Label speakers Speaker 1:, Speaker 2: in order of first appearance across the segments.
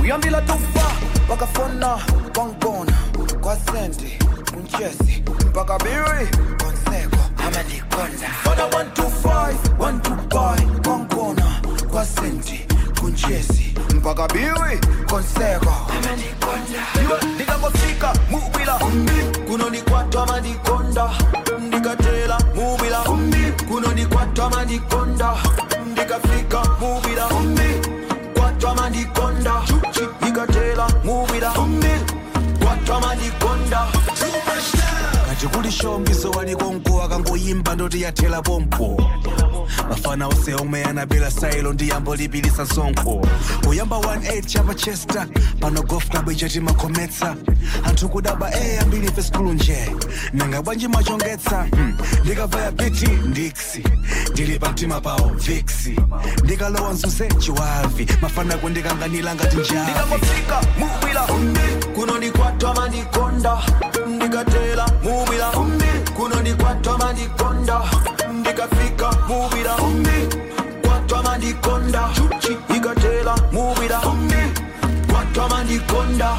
Speaker 1: uyambila tufa wakafona kwangibona kwasenti kunchesi mpaka biri konseko amalikonda fona 125 125 kwangibona kwasenti kunchesi mpaka biri konseko amalikonda ndikangofika mubila kunonikwatwa madikonda ndikatela mubila kunonikwatwa madikonda ndikafika mubila kwatwa madikonda ndikatela mubila kwatwa madikonda
Speaker 2: kati kuli shombiso waliko mkuu akangoyimba ndoti yathela pompo mafana ose omwe anabela sailo ndi yambo lipilisa sonkho kuyamba 18 chapa chester pano golf club ichati makhometsa anthu kudaba e ambiri fe skulu nje nanga bwanji machongetsa hmm. ndikavaya piti ndiksi ndili pa mtima pawo viksi ndikalowa mzuze chiwavi mafana kundikanganila ngati njavi
Speaker 1: ndikangofika mubila kunonikwatwa madikonda ndikatela mubila kunonikwatwa madikonda ndikafika mubila kwatwa madikonda ikatela mubila kwatwa madikonda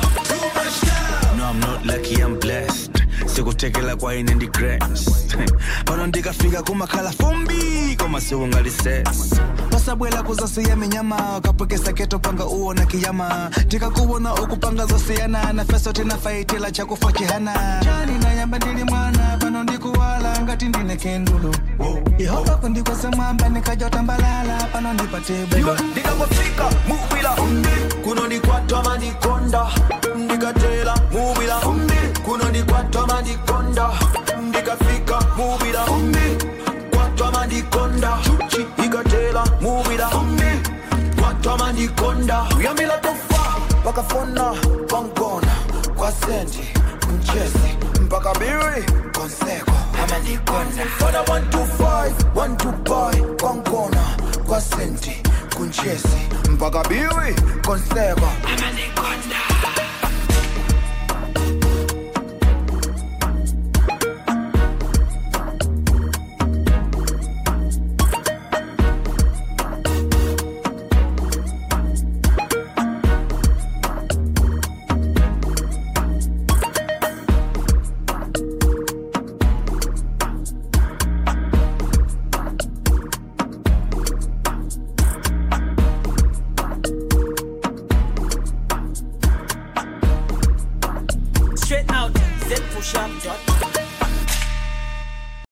Speaker 2: No, I'm not lucky, I'm blessed. sikutekela kwa ine ndi grace pano ndikafika kumakhala fumbi koma siungalises pasabwela kuzasiya minyama kapwekesa keto panga uona kiyama tikakuwona ukupanga zosiyana na feso tinafaitila chakufa chihana chani nayamba ndili mwana pano ndikuwala ngati ndine kendulo yehova kundikwesa mwamba nikajotambalala pano ndipate bweba
Speaker 1: ndikangofika mubila kunonikwatwa madikonda ndikatela mubila kunonikwatwa madikonda ndikafika mubila kwatwa madikonda ikatela mubila kwatwa madikonda uyambila tofa wakafona kwangona kwasenti mchesi mpaka biri konseko amadikonda fona 125 125 kwangona kwasenti kunchesi mpaka biri konseko amadikonda
Speaker 3: Straight out, zpushup.com.